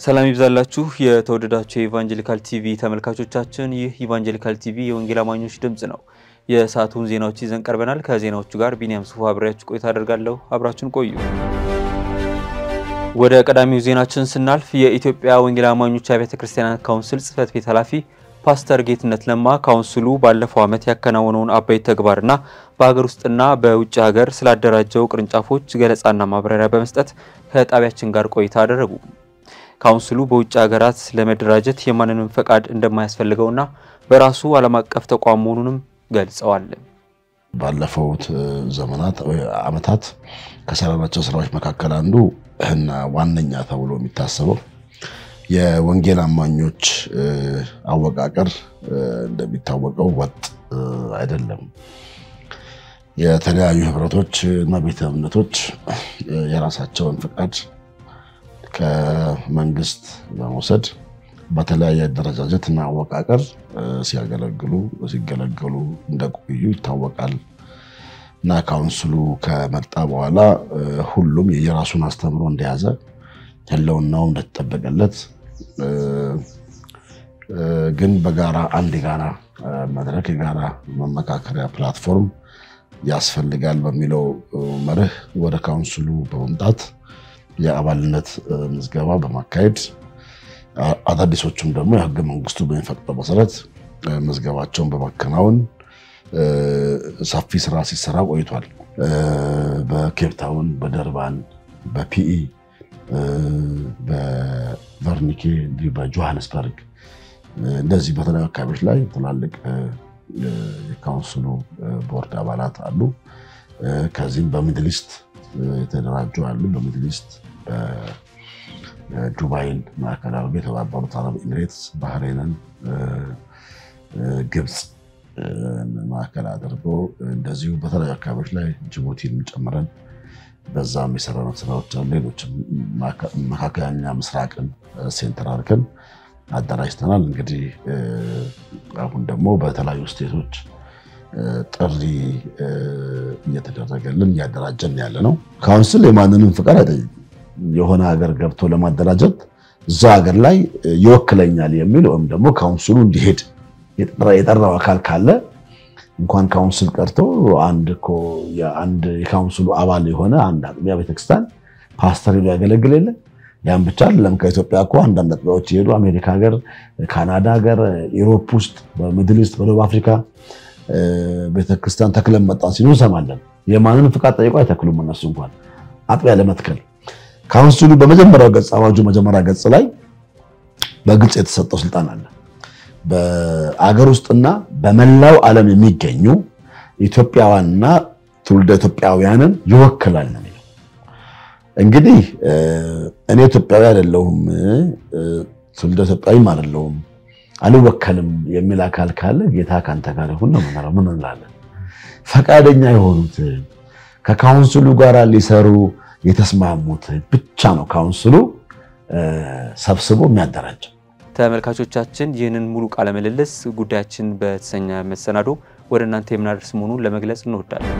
ሰላም ይብዛላችሁ የተወደዳችሁ የኢቫንጀሊካል ቲቪ ተመልካቾቻችን፣ ይህ ኢቫንጀሊካል ቲቪ የወንጌል አማኞች ድምፅ ነው። የሰዓቱን ዜናዎች ይዘን ቀርበናል። ከዜናዎቹ ጋር ቢኒያም ሱፋ አብሬያችሁ ቆይታ አደርጋለሁ። አብራችሁን ቆዩ። ወደ ቀዳሚው ዜናችን ስናልፍ የኢትዮጵያ ወንጌል አማኞች አብያተ ክርስቲያናት ካውንስል ጽሕፈት ቤት ኃላፊ ፓስተር ጌትነት ለማ ካውንስሉ ባለፈው ዓመት ያከናወነውን አበይት ተግባርና በሀገር ውስጥና በውጭ ሀገር ስላደራጀው ቅርንጫፎች ገለጻና ማብራሪያ በመስጠት ከጣቢያችን ጋር ቆይታ አደረጉ። ካውንስሉ በውጭ ሀገራት ለመደራጀት የማንንም ፈቃድ እንደማያስፈልገውና በራሱ ዓለም አቀፍ ተቋም መሆኑንም ገልጸዋል። ባለፈውት ዘመናት ዓመታት ከሰራናቸው ስራዎች መካከል አንዱ እና ዋነኛ ተብሎ የሚታሰበው የወንጌል አማኞች አወቃቀር እንደሚታወቀው ወጥ አይደለም። የተለያዩ ህብረቶች እና ቤተ እምነቶች የራሳቸውን ፍቃድ ከመንግስት በመውሰድ በተለያየ አደረጃጀት እና አወቃቀር ሲያገለግሉ ሲገለገሉ እንደቆዩ ይታወቃል። እና ካውንስሉ ከመጣ በኋላ ሁሉም የራሱን አስተምሮ እንደያዘ ህልውናው እንደተጠበቀለት ግን በጋራ አንድ የጋራ መድረክ የጋራ መመካከሪያ ፕላትፎርም ያስፈልጋል በሚለው መርህ ወደ ካውንስሉ በመምጣት የአባልነት ምዝገባ በማካሄድ አዳዲሶቹም ደግሞ የህገ መንግስቱ በሚፈቅደው መሰረት ምዝገባቸውን በማከናወን ሰፊ ስራ ሲሰራ ቆይቷል። በኬፕታውን፣ በደርባን፣ በፒኢ፣ በቨርኒኬ እንዲሁ በጆሃንስበርግ እንደዚህ በተለያዩ አካባቢዎች ላይ ትላልቅ የካውንስሉ ቦርድ አባላት አሉ። ከዚህም በሚድል ኢስት የተደራጁ አሉ። በሚድል ኢስት ዱባይን ማዕከል አድርጎ የተባበሩት አረብ ኤሚሬትስ፣ ባህሬንን፣ ግብፅ ማዕከል አድርጎ እንደዚሁ በተለያዩ አካባቢዎች ላይ ጅቡቲን ጨምረን በዛም የሰራነው ስራዎች አሉ። ሌሎችም መካከለኛ ምስራቅን ሴንተር አድርገን አደራጅተናል። እንግዲህ አሁን ደግሞ በተለያዩ ስቴቶች ጥሪ እየተደረገልን እያደራጀን ያለ ነው። ካውንስል የማንንም ፍቃድ አይጠይቅም። የሆነ ሀገር ገብቶ ለማደራጀት እዛ ሀገር ላይ ይወክለኛል የሚል ወይም ደግሞ ካውንስሉ እንዲሄድ የጠራው አካል ካለ እንኳን ካውንስል ቀርቶ አንድ እኮ የአንድ የካውንስሉ አባል የሆነ አንድ አጥቢያ ቤተክርስቲያን ፓስተር ሊያገለግል የለ ያን ብቻ አይደለም። ከኢትዮጵያ እኮ አንዳንድ አጥቢያዎች የሄዱ አሜሪካ ሀገር፣ ካናዳ ሀገር፣ ኢሮፕ ውስጥ፣ በሚድል ኢስት፣ በደቡብ አፍሪካ ቤተክርስቲያን ተክለን መጣን ሲሉ እንሰማለን። የማንን ፍቃድ ጠይቆ አይተክሉም እነሱ እንኳን አጥቢያ ለመትከል ካውንስሉ በመጀመሪያው ገጽ አዋጁ መጀመሪያ ገጽ ላይ በግልጽ የተሰጠው ስልጣን አለ። በአገር ውስጥና በመላው ዓለም የሚገኙ ኢትዮጵያውያንና ትውልደ ኢትዮጵያውያንን ይወክላል ነው የሚለው። እንግዲህ እኔ ኢትዮጵያዊ አይደለሁም ትውልደ ኢትዮጵያዊም አይደለሁም አልወከልም የሚል አካል ካለ ጌታ ከአንተ ጋር ይሁን ነው የምንለው። ምን እንላለን? ፈቃደኛ የሆኑት ከካውንስሉ ጋር ሊሰሩ የተስማሙት ብቻ ነው ካውንስሉ ሰብስቦ የሚያደራጀው። ተመልካቾቻችን ይህንን ሙሉ ቃለ ምልልስ ጉዳያችን በተሰኘ መሰናዶ ወደ እናንተ የምናደርስ መሆኑን ለመግለጽ እንወዳለን።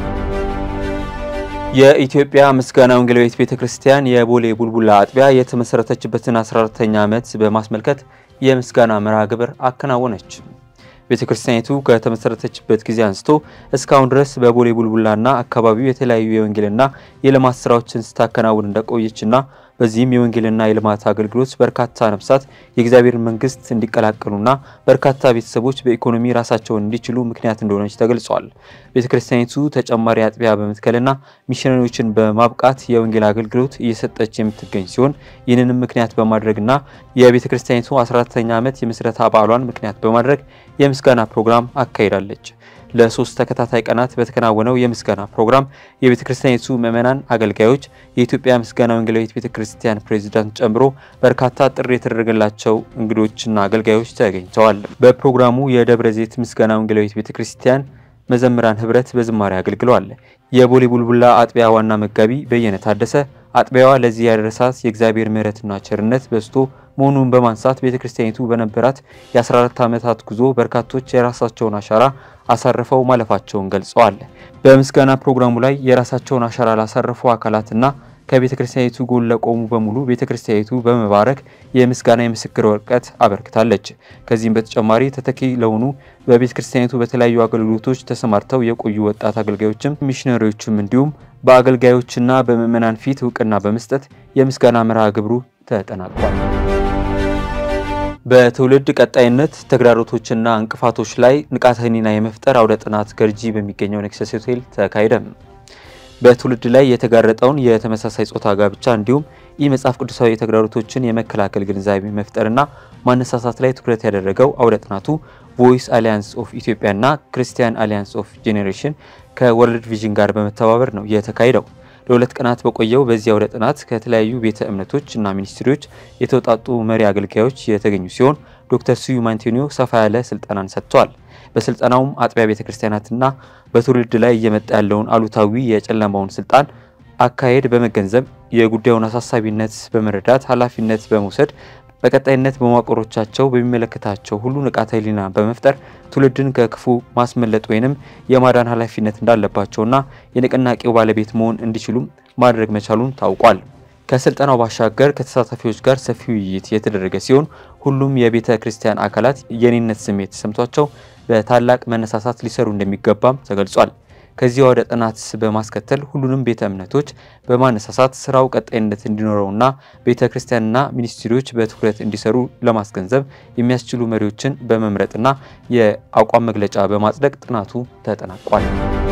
የኢትዮጵያ ምስጋና ወንጌላዊት ቤተ ክርስቲያን የቦሌ ቡልቡላ አጥቢያ የተመሰረተችበትን 14ኛ ዓመት በማስመልከት የምስጋና መርሃ ግብር አከናወነች። ቤተ ክርስቲያኒቱ ከተመሰረተችበት ጊዜ አንስቶ እስካሁን ድረስ በቦሌ ቡልቡላና አካባቢው የተለያዩ የወንጌልና የልማት ስራዎችን ስታከናውን እንደቆየችና በዚህም የወንጌልና የልማት አገልግሎት በርካታ ነፍሳት የእግዚአብሔር መንግስት እንዲቀላቀሉና በርካታ ቤተሰቦች በኢኮኖሚ ራሳቸውን እንዲችሉ ምክንያት እንደሆነች ተገልጿል። ቤተ ክርስቲያኒቱ ተጨማሪ አጥቢያ በመትከልና ሚሽነሪዎችን በማብቃት የወንጌል አገልግሎት እየሰጠች የምትገኝ ሲሆን ይህንንም ምክንያት በማድረግና የቤተ ክርስቲያኒቱ 14ኛ ዓመት የምስረታ በዓሏን ምክንያት በማድረግ የምስጋና ፕሮግራም አካሂዳለች። ለሶስት ተከታታይ ቀናት በተከናወነው የምስጋና ፕሮግራም የቤተ ክርስቲያኒቱ ምዕመናን፣ አገልጋዮች፣ የኢትዮጵያ ምስጋና ወንጌላዊት ቤተ ክርስቲያን ፕሬዚዳንት ጨምሮ በርካታ ጥሪ የተደረገላቸው እንግዶችና አገልጋዮች ተገኝተዋል። በፕሮግራሙ የደብረ ዘይት ምስጋና ወንጌላዊት ቤተ ክርስቲያን መዘምራን ህብረት በዝማሬ አገልግለዋል። የቦሌ ቡልቡላ አጥቢያ ዋና መጋቢ በየነ ታደሰ አጥቢያዋ ለዚህ ያደረሳት የእግዚአብሔር ምሕረትና ቸርነት በዝቶ መሆኑን በማንሳት ቤተ ክርስቲያኒቱ በነበራት የ14 ዓመታት ጉዞ በርካቶች የራሳቸውን አሻራ አሳርፈው ማለፋቸውን ገልጸዋል። በምስጋና ፕሮግራሙ ላይ የራሳቸውን አሻራ ላሳረፉ አካላትና ከቤተ ክርስቲያኒቱ ጎን ለቆሙ በሙሉ ቤተ ክርስቲያኒቱ በመባረክ የምስጋና የምስክር ወረቀት አበርክታለች። ከዚህም በተጨማሪ ተተኪ ለሆኑ በቤተ ክርስቲያኒቱ በተለያዩ አገልግሎቶች ተሰማርተው የቆዩ ወጣት አገልጋዮችም ሚሽነሪዎችም እንዲሁም በአገልጋዮችና በምዕመናን ፊት እውቅና በመስጠት የምስጋና መርሃ ግብሩ ተጠናቋል። በትውልድ ቀጣይነት ተግዳሮቶችና እንቅፋቶች ላይ ንቃተ ህሊና የመፍጠር አውደ ጥናት ገርጂ በሚገኘው ኔክሰስ ሆቴል ተካሄደ። በትውልድ ላይ የተጋረጠውን የተመሳሳይ ጾታ ጋብቻ እንዲሁም ይህ መጽሐፍ ቅዱሳዊ ተግዳሮቶችን የመከላከል ግንዛቤ መፍጠርና ማነሳሳት ላይ ትኩረት ያደረገው አውደ ጥናቱ ቮይስ አሊያንስ ኦፍ ኢትዮጵያና ክርስቲያን አሊያንስ ኦፍ ጄኔሬሽን ከወርልድ ቪዥን ጋር በመተባበር ነው የተካሄደው። ለሁለት ቀናት በቆየው በዚህ አውደ ጥናት ከተለያዩ ቤተ እምነቶች እና ሚኒስትሪዎች የተውጣጡ መሪ አገልጋዮች የተገኙ ሲሆን ዶክተር ስዩም አንቶኒዮ ሰፋ ያለ ስልጠናን ሰጥተዋል። በስልጠናውም አጥቢያ ቤተ ክርስቲያናትና በትውልድ ላይ እየመጣ ያለውን አሉታዊ የጨለማውን ስልጣን አካሄድ በመገንዘብ የጉዳዩን አሳሳቢነት በመረዳት ኃላፊነት በመውሰድ በቀጣይነት በመዋቅሮቻቸው በሚመለከታቸው ሁሉ ንቃተ ህሊና በመፍጠር ትውልድን ከክፉ ማስመለጥ ወይንም የማዳን ኃላፊነት እንዳለባቸውና የንቅናቄው ባለቤት መሆን እንዲችሉም ማድረግ መቻሉን ታውቋል። ከስልጠናው ባሻገር ከተሳታፊዎች ጋር ሰፊ ውይይት የተደረገ ሲሆን ሁሉም የቤተ ክርስቲያን አካላት የኔነት ስሜት ተሰምቷቸው በታላቅ መነሳሳት ሊሰሩ እንደሚገባም ተገልጿል። ከዚህ ወደ ጥናት በማስከተል ሁሉንም ቤተ እምነቶች በማነሳሳት ስራው ቀጣይነት እንዲኖረውና ቤተ ክርስቲያንና ሚኒስትሪዎች በትኩረት እንዲሰሩ ለማስገንዘብ የሚያስችሉ መሪዎችን በመምረጥና የአቋም መግለጫ በማጽደቅ ጥናቱ ተጠናቋል።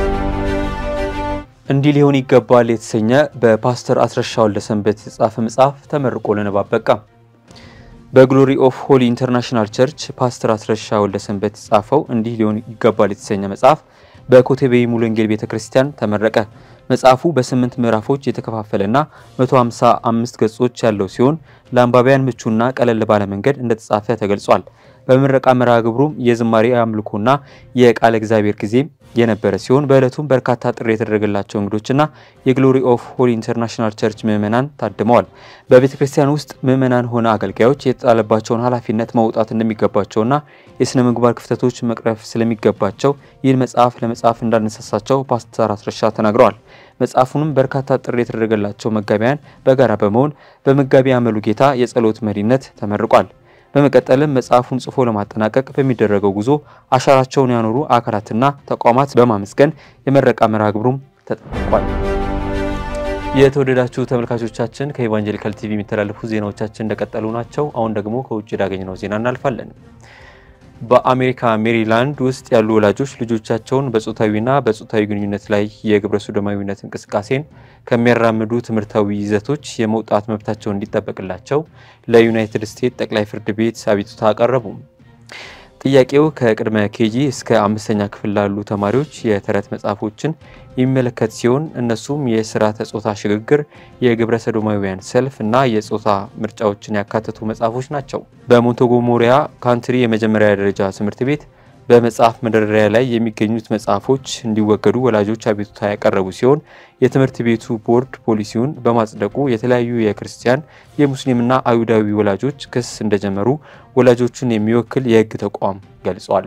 እንዲህ ሊሆን ይገባል የተሰኘ በፓስተር አስረሻ ወልደሰንበት የተጻፈ መጽሐፍ ተመርቆ ለንባብ በቃ። በግሎሪ ኦፍ ሆሊ ኢንተርናሽናል ቸርች ፓስተር አስረሻ ወልደሰንበት የተጻፈው እንዲህ ሊሆን ይገባል የተሰኘ መጽሐፍ በኮተቤ ሙሉ ወንጌል ቤተ ክርስቲያን ተመረቀ። መጽሐፉ በስምንት ምዕራፎች የተከፋፈለና 155 ገጾች ያለው ሲሆን ለአንባቢያን ምቹና ቀለል ባለ መንገድ እንደተጻፈ ተገልጿል። በምረቃ መርሃ ግብሩም የዝማሬ አምልኮና የቃለ እግዚአብሔር ጊዜ የነበረ ሲሆን በዕለቱም በርካታ ጥሪ የተደረገላቸው እንግዶችና የግሎሪ ኦፍ ሆሊ ኢንተርናሽናል ቸርች ምዕመናን ታድመዋል። በቤተ ክርስቲያን ውስጥ ምዕመናን ሆነ አገልጋዮች የተጣለባቸውን ኃላፊነት መውጣት እንደሚገባቸውና የሥነ ምግባር ክፍተቶች መቅረፍ ስለሚገባቸው ይህን መጽሐፍ ለመጻፍ እንዳነሳሳቸው ፓስተር አስረሻ ተናግረዋል። መጽሐፉንም በርካታ ጥሪ የተደረገላቸው መጋቢያን በጋራ በመሆን በመጋቢ አመሉ ጌታ የጸሎት መሪነት ተመርቋል። በመቀጠልም መጽሐፉን ጽፎ ለማጠናቀቅ በሚደረገው ጉዞ አሻራቸውን ያኖሩ አካላትና ተቋማት በማመስገን የመረቃ መርሃ ግብሩም ተጠናቋል። የተወደዳችሁ ተመልካቾቻችን ከኢቫንጀሊካል ቲቪ የሚተላለፉ ዜናዎቻችን እንደቀጠሉ ናቸው። አሁን ደግሞ ከውጭ ያገኘነው ዜና እናልፋለን። በአሜሪካ ሜሪላንድ ውስጥ ያሉ ወላጆች ልጆቻቸውን በጾታዊና በጾታዊ ግንኙነት ላይ የግብረ ሶዶማዊነት እንቅስቃሴን ከሚያራምዱ ትምህርታዊ ይዘቶች የመውጣት መብታቸው እንዲጠበቅላቸው ለዩናይትድ ስቴትስ ጠቅላይ ፍርድ ቤት አቤቱታ አቀረቡ። ጥያቄው ከቅድመ ኬጂ እስከ አምስተኛ ክፍል ላሉ ተማሪዎች የተረት መጽሐፎችን የሚመለከት ሲሆን እነሱም የስርዓተ ጾታ ሽግግር፣ የግብረ ሰዶማውያን ሰልፍ እና የጾታ ምርጫዎችን ያካተቱ መጽሐፎች ናቸው። በሞንቶጎሞሪያ ካንትሪ የመጀመሪያ ደረጃ ትምህርት ቤት በመጽሐፍ መደርደሪያ ላይ የሚገኙት መጽሐፎች እንዲወገዱ ወላጆች አቤቱታ ያቀረቡ ሲሆን የትምህርት ቤቱ ቦርድ ፖሊሲውን በማጽደቁ የተለያዩ የክርስቲያን የሙስሊምና አይሁዳዊ ወላጆች ክስ እንደጀመሩ ወላጆቹን የሚወክል የሕግ ተቋም ገልጿል።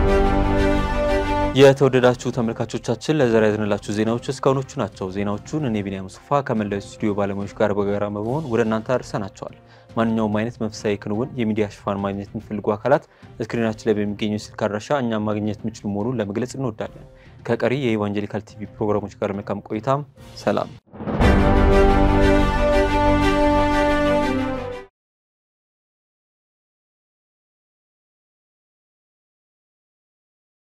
የተወደዳችሁ ተመልካቾቻችን ለዛሬ ያዝንላችሁ ዜናዎች እስካሁኖቹ ናቸው። ዜናዎቹን እኔ ቢኒያም ሙስፋ ከመላው ስቱዲዮ ባለሙያዎች ጋር በጋራ በመሆን ወደ እናንተ አድርሰናቸዋል። ማንኛውም አይነት መንፈሳዊ ክንውን የሚዲያ ሽፋን ማግኘት የሚፈልጉ አካላት ስክሪናችን ላይ በሚገኘው ስልክ አድራሻ እኛም ማግኘት የሚችሉ መሆኑን ለመግለጽ እንወዳለን። ከቀሪ የኢቫንጀሊካል ቲቪ ፕሮግራሞች ጋር መልካም ቆይታም ሰላም